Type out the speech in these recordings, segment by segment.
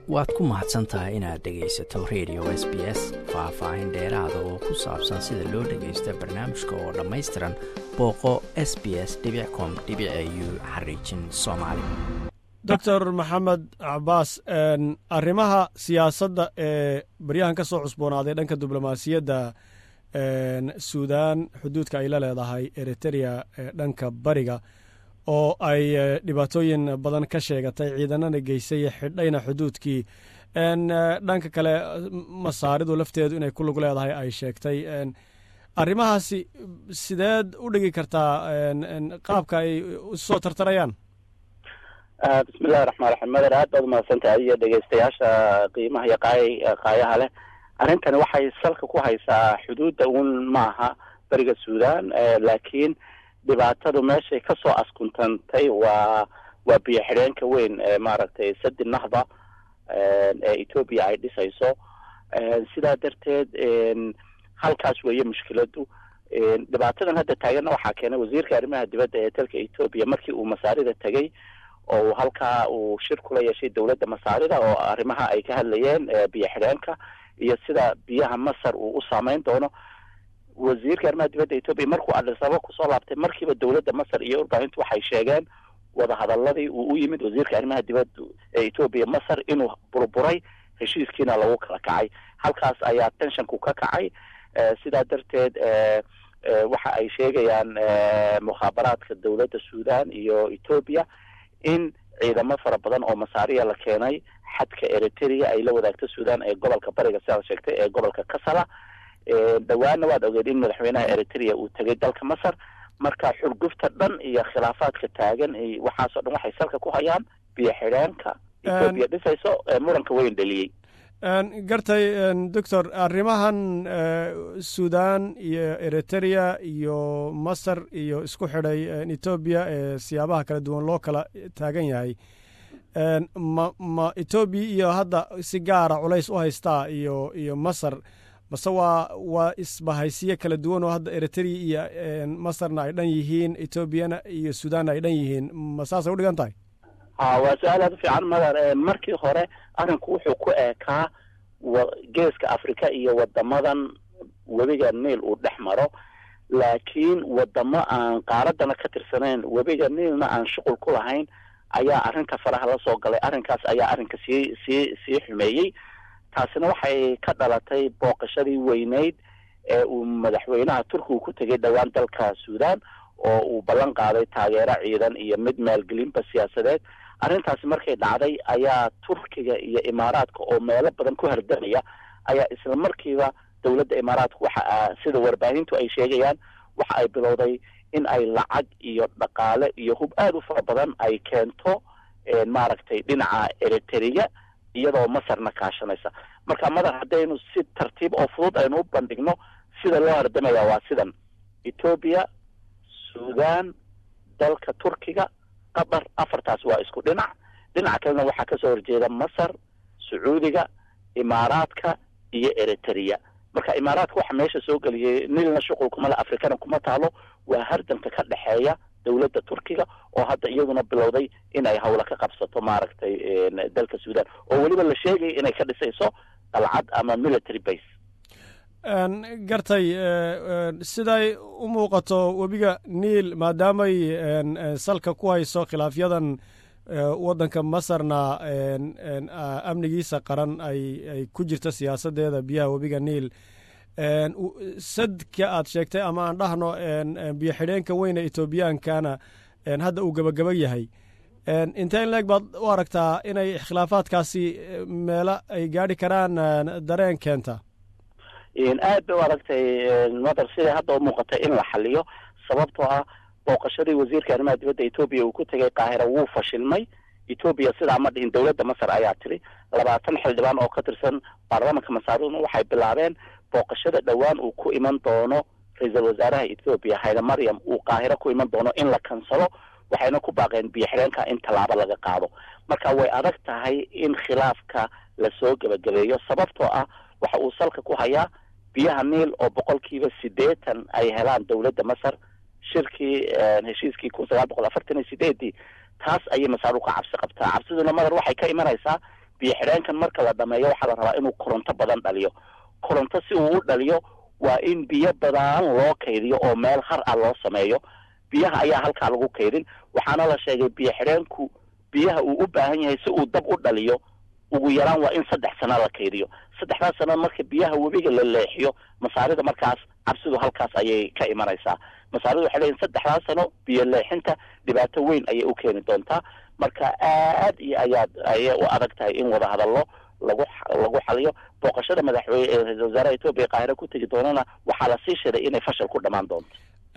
waad ku mahadsan tahay inaad dhegaysato radio s b s faah-faahin dheeraada oo ku saabsan sida loo dhagaysta barnaamijka oo dhammaystiran booqo s b s com u xariijin soomaali doctor maxamed cabaas arrimaha siyaasadda ee baryahan ka soo cusboonaaday dhanka diblomaasiyadda suudan xuduudka ay la leedahay eriterea ee dhanka bariga oo ay dhibaatooyin badan ka sheegatay ciidanana geysay xidhayna xuduudkii dhanka kale masaaridu lafteedu inay ku lug leedahay ay sheegtay arrimahaasi sideed u dhigi kartaa qaabka ay usoo tartarayaan bismillahi raxmaan raxiim mader aad baad umahadsantahay adiyo dhegeystayaasha qiimaha iyo qaay qaayaha leh arrintani waxay salka ku haysaa xuduudda un maaha beriga suudan laakiin dhibaatadu meeshay kasoo askuntantay waa waa biyo xidheenka weyn ee maaragtay sadi nahda ee ethoopia ay dhisayso sidaa darteed halkaas weeye mushkiladu dhibaatadan hadda taaganna waxaa keenay wasiirka arrimaha dibadda ee dalka ethoopia markii uu masaarida tegey oo halkaa uu shir kula yeeshay dowladda masaarida oo arrimaha ay ka hadlayeen biyo xidheenka iyo sida biyaha masar uu u saameyn doono wasiirka arrimaha dibadda ethoopia markuu adhisaba kusoo laabtay markiiba dowladda masar iyo warbaahintu waxay sheegeen wadahadaladii uu u yimid wasiirka arrimaha dibadda ee ethoopia masar inuu burburay heshiiskiina lagu kala kacay halkaas ayaa tenshanku ka kacay sidaa darteed waxa ay sheegayaan mukhaabaraadka dowladda suudan iyo ethoopia in ciidamo fara badan oo masaariya la keenay xadka eriterea ay la wadaagto suudan ee gobolka bariga sidaad sheegtay ee gobolka kasala dhawaana waad ogeed in madaxweynaha eriterea uu tegay dalka masar marka xurgufta dhan iyo khilaafaadka taagan waxaasoo dhan waxay salka ku hayaan biyo xidheenka ethoopia dhisayso muranka weyn dhaliyey gartay doctor arrimahan suudan iyo eriterea iyo masar iyo isku xidhay etoobiya ee siyaabaha kala duwan loo kala taagan yahay ma ma etoobiya iyo hadda si gaara culays u haystaa iyo iyo masar mase waa waa isbahaysiyo kala duwan oo hadda eriterea iyo masarna ay dhan yihiin etoobiyana iyo suudanna ay dhan yihiin ma saasay udhigan tahay ha waa su-aal aad u fiican madar markii hore arrinku wuxuu ku eekaa geeska africa iyo wadamadan webiga niil uu dhex maro laakiin wadamo aan qaaradana ka tirsanayn webiga niilna aan shuqul ku lahayn ayaa arrinta faraha la soo galay arrinkaas ayaa arrinka sii sii sii xumeeyey taasina waxay ka dhalatay booqashadii weyneyd ee uu madaxweynaha turkiga ku tegay dhowaan dalka suudan oo uu ballan qaaday taageero ciidan iyo mid maalgelinba siyaasadeed arrintaasi markay dhacday ayaa turkiga iyo imaaraadka oo meelo badan ku hardamaya ayaa isla markiiba dowladda imaaraadka waxa sida warbaahintu ay sheegayaan waxa ay bilowday in ay lacag iyo dhaqaale iyo hub aada u fara badan ay keento maaragtay dhinaca eriterea iyadoo masarna kaashanaysa marka madar haddaynu si tartiib oo fudud aynu u bandhigno sida loo hardamaya waa sidan ethoopia suudan dalka turkiga qatar afartaas waa isku dhinac dhinaca kalena waxaa kasoo horjeeda masar sacuudiga imaaraadka iyo eriterea marka imaaraadka waxa meesha soo geliyay nilna shuqul kuma le afrikana kuma taalo waa hardanka ka dhexeeya dowladda turkiga oo hadda iyaduna bilowday in ay hawla ka qabsato maaragtay dalka suudan oo weliba la sheegaya inay ka dhisayso dalcad ama military base gartay siday u muuqato webiga niil maadaamay salka ku hayso khilaafyadan waddanka masarna amnigiisa qaran ay ay ku jirta siyaasaddeeda biyaha webiga niil sadka aad sheegtay ama aan dhahno biyo xidheenka weyne etoobiyankana hadda uu gebagaba yahay intee in leeg baad u aragtaa inay khilaafaadkaasi meelo ay gaadhi karaan dareen keenta aad bay u aragtay madar siday hadda u muuqatay in la xaliyo sababtoo ah booqashadii wasiirka arrimaha dibadda etoobiya uu ku tegay qaahira wuu fashilmay etoobiya sidaa ma dhihin dowladda masar ayaa tiri labaatan xildhibaan oo ka tirsan baarlamanka masaariduna waxay bilaabeen booqashada dhowaan uu ku iman doono ra-iisul wasaaraha ethoobiya hayre maryam uu qaahiro ku iman doono in la kansalo waxayna ku baaqeen biyo xidheenka in tallaabo laga qaado marka way adag tahay in khilaafka lasoo gebagabeeyo sababtoo ah waxa uu salka ku hayaa biyaha niil oo boqolkiiba siddeetan ay helaan dowladda masar shirkii heshiiskii kun sagaal boqol afartan iyo sideedii taas ayay masaaru ka cabsi qabtaa cabsiduna madar waxay ka imanaysaa biyo xidheenkan marka la dhameeyo waxaa la rabaa inuu koronto badan dhaliyo koronto si uu u dhaliyo waa in biyo badan loo kaydiyo oo meel har ah loo sameeyo biyaha ayaa halkaa lagu kaydin waxaana la sheegay biyo xidheenku biyaha uu u baahan yahay si uu dab u dhaliyo ugu yaraan waa in saddex sano la kaydiyo saddexdaas sano marka biyaha webiga la leexiyo masaarida markaas cabsidu halkaas ayay ka imanaysaa masaarida waxay leeyihin saddexdaas sano biyo leexinta dhibaato weyn ayay u keeni doontaa marka aad iyo ayaad ayay u adag tahay in wada hadallo lagu lagu xaliyo booqashada madaxweyne ee ra-isul wasaaraha etoobiya qaahiro ku tegi doonana waxaa lasii shiray inay fashal ku dhammaan doonto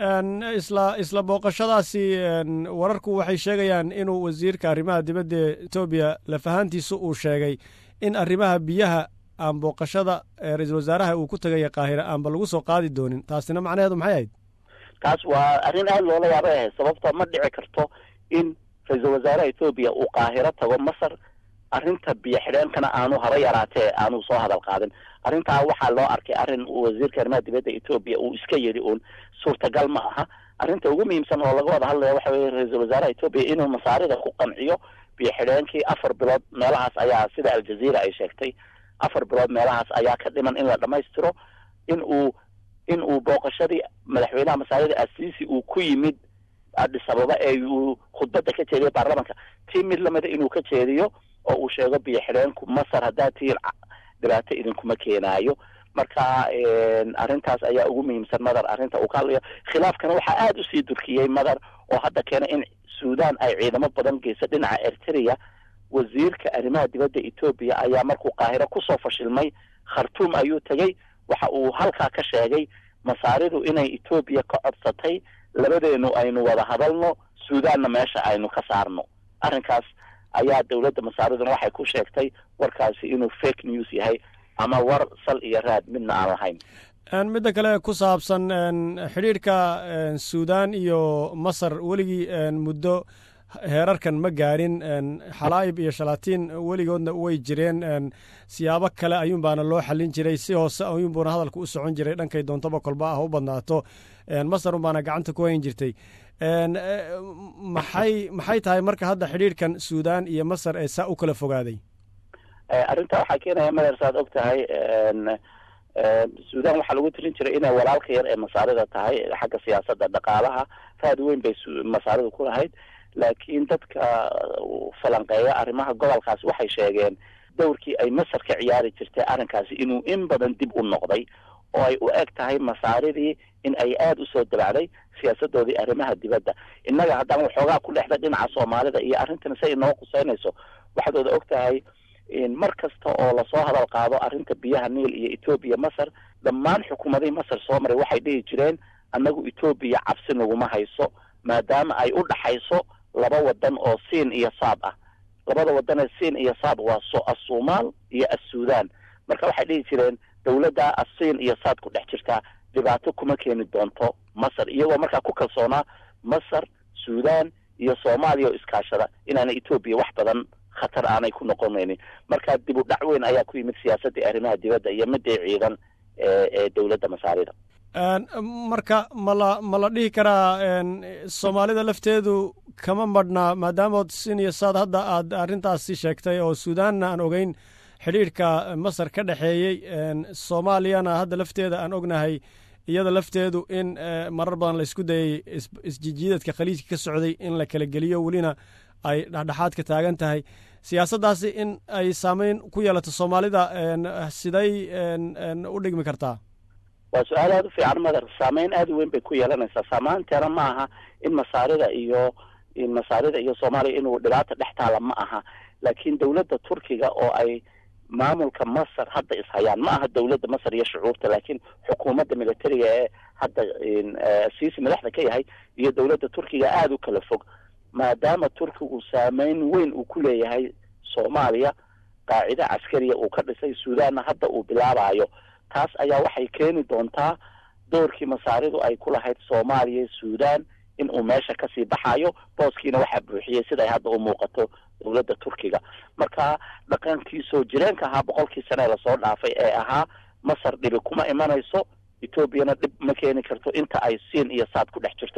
isla isla booqashadaasi wararku waxay sheegayaan inuu wasiirka arrimaha dibadda etoobiya lafahaantiisa uu sheegay in arrimaha biyaha aan booqashada ra-iisul wasaaraha uu ku tegaya qaahira aanba lagu soo qaadi doonin taasina macnaheedu maxay ahayd taas waa arrin aada loola yaabay ahayd sababto ma dhici karto in ra-iisul wasaaraha etoobiya uu qaahiro tago masar arrinta biyo xidheenkana aanu haba yaraatee aanu soo hadal qaadin arrintaa waxaa loo arkay arrin wasiirka arrimaha dibadda etoobiya uu iska yidhi uun suurtagal ma aha arrinta ugu muhiimsan oo laga wada hadlaya waxa weye ra-iisul wasaaraha etoobiya inuu masaarida ku qanciyo biyo xidheenkii afar bilood meelahaas ayaa sida aljaziira ay sheegtay afar bilood meelahaas ayaa ka dhiman in la dhammaystiro in uu in uu booqashadii madaxweynaha masaarida asiisi uu ku yimid addis ababa ee uu khudbadda ka jeediyo baarlamanka tii mid lamida inuu ka jeediyo oo uu sheego biyo xidheenku masar haddaa tihiin dhibaato idinkuma keenaayo marka arrintaas ayaa ugu muhiimsan madar arrinta uu ka hadlayo khilaafkana waxaa aada usii durkiyey madar oo hadda keena in suudan ay ciidamo badan geyso dhinaca eritrea wasiirka arrimaha dibadda etoobiya ayaa markuu qaahiro kusoo fashilmay khartuum ayuu tegey waxa uu halkaa ka sheegay masaaridu inay etoobiya ka codsatay labadeenu aynu wada hadalno suudanna meesha aynu ka saarno arrinkaas ayaa dowladda masaariduna waxay ku sheegtay warkaasi inuu fake news yahay ama war sal iyo raad midna aan lahayn midda kale ku saabsan xidhiidhka suudan iyo masar weligii muddo heerarkan ma gaarin xalaa'ib iyo shalaatiin weligoodna way jireen siyaabo kale ayuunbaana loo xallin jiray si hoose ayuunbuuna hadalka u socon jiray dhankay doontaba kolba ah u badnaato masar unbaana gacanta ku hayn jirtay maxay maxay tahay marka hadda xidhiidhkan suudan iyo masar ee saa u kala fogaaday arrinta waxaa keenaya mader saad og tahay suudan waxaa lagu tirin jiray inay walaalka yar ee masaarida tahay xagga siyaasadda dhaqaalaha raad weyn bay masaaridu ku lahayd laakiin dadka falanqeeya arrimaha gobolkaasi waxay sheegeen dowrkii ay masar ka ciyaari jirtay arrinkaasi inuu in badan dib u noqday oo ay u eg tahay masaaridii in ay aada usoo dabacday siyaasadoodii arrimaha dibadda innaga haddaan waxoogaa ku dhexda dhinaca soomaalida iyo arrintan say inoo quseynayso waxaad wada og tahay mar kasta oo lasoo hadal qaado arrinta biyaha niil iyo etoobiya masar dhammaan xukuumadihii masar soo maray waxay dhihi jireen annagu etoobiya cabsi naguma hayso maadaama ay u dhaxayso laba wadan oo siin iyo saab ah labada wadan ee siin iyo saab waa so assuumaal iyo assuudan marka waxay dhihi jireen dowladda asiin iyo saad ku dhex jirtaa dhibaato kuma keeni doonto masar iyagoo markaa ku kalsoonaa masar suudan iyo soomaaliya oo iskaashada inaanay etoobiya wax badan khatar aanay ku noqonaynin marka dib u dhac weyn ayaa ku yimid siyaasaddii arrimaha dibadda iyo midii ciidan ee dowladda masaarida marka mala ma la dhihi karaa soomaalida lafteedu kama madhnaa maadaamood sin iyo saad hadda aad arrintaasi sheegtay oo suudanna aan ogeyn xidhiidhka masar ka dhexeeyey soomaaliyana hadda lafteeda aan ognahay iyada lafteedu in marar badan la isku dayay isjijiidadka khaliijka ka socday in la kala geliyo welina ay dhexdhexaad ka taagan tahay siyaasaddaasi in ay saameyn ku yeelato soomaalida siday u dhigmi kartaa waa su-aal aada u fiican madar saameyn aada u weyn bay ku yeelanaysaa saamaanteena ma aha in masaarida iyo masaarida iyo soomaaliya inuu dhibaata dhex taala ma aha laakiin dowladda turkiga oo ay maamulka masar hadda ishayaan ma aha dowladda masar iyo shucuubta laakiin xukuumadda militariga ee hadda siisi madaxda ka yahay iyo dowladda turkiga aada u kala fog maadaama turkigu saameyn weyn uu ku leeyahay soomaaliya qaacida caskariya uu ka dhisay suudanna hadda uu bilaabayo taas ayaa waxay keeni doontaa doorkii masaaridu ay ku lahayd soomaaliya suudan in uu meesha kasii baxayo booskiina waxaa buuxiyey siday hadda u muuqato dowladda turkiga marka dhaqankii soo jireenka ahaa boqolkii sane lasoo dhaafay ee ahaa masar dhibi kuma imanayso etoobiyana dhib ma keeni karto inta ay siin iyo saad ku dhex jirto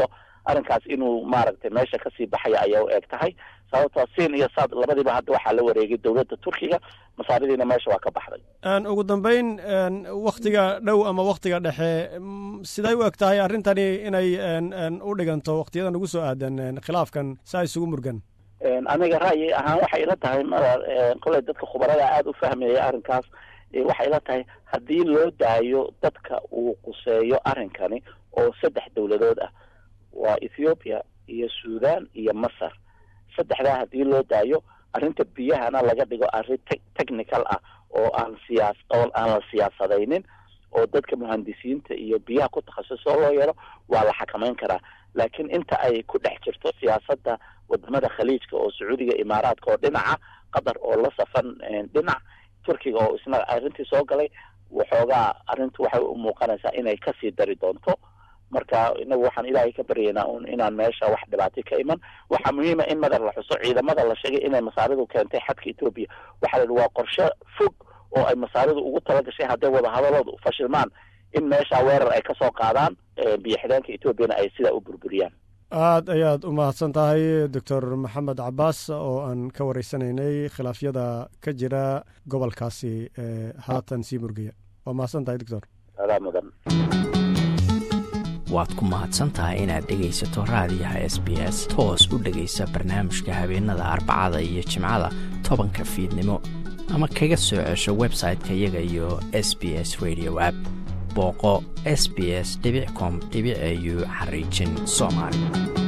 arrinkaas inuu maaragtay meesha kasii baxaya ayay u eg tahay sababtoo siin iyo saad labadiiba hadda waxaa la wareegay dowladda turkiga masaaridiina meesha waa ka baxday ugu dambeyn waktiga dhow ama waktiga dhexe siday u eg tahay arrintani inay u dhiganto waktiyadan ugu soo aadan khilaafkan saa isugu murgan aniga ra'yi ahaan waxay ila tahay madar koley dadka khubarada aada u fahmaya arrinkaas waxay ila tahay haddii loo daayo dadka uu quseeyo arrinkani oo saddex dowladood ah waa ethiopia iyo sudan iyo masar saddexdaa haddii loo daayo arrinta biyahana laga dhigo arrin te technical ah oo aan siyaas oo aan la siyaasadaynin oo dadka muhandisiinta iyo biyaha ku takhasusoo loo yeelo waa la xakamayn karaa laakiin inta ay ku dhex jirto siyaasadda wadamada khaliijka oo sacuudiga imaaraadka oo dhinaca qatar oo la safan dhinac turkiga oo isna arrintii soo galay waxoogaa arrintu waxay u muuqanaysaa inay kasii dari doonto marka inagu waxaan ilaahay ka baryaynaa un inaan meesha wax dhibaato ka iman waxaa muhiima in madar la xuso ciidamada la sheegay inay masaaridu keentay xadka etoobiya waxaa la yidhi waa qorshe fog oo ay masaaridu ugu talagashay hadday wadahadaloodu fashilmaan in meesha weerar ay kasoo qaadaan biyo xidheenka etoobiyana ay sidaa u burburiyaan aad ayaad u mahadsan tahay doctor maxamed cabaas oo aan ka wareysanaynay khilaafyada ka jira gobolkaasi haatan sii murgaya waa mahadsan tahay doctor adaa mudan waad ku mahadsan tahay inaad dhegaysato raadiyaha s b s toos u dhegaysa barnaamijka habeenada arbacada iyo jimcada tobanka fiidnimo ama kaga soo cesho website-ka iyaga iyo s b s radio app booqo s b s com au xariijin soomaali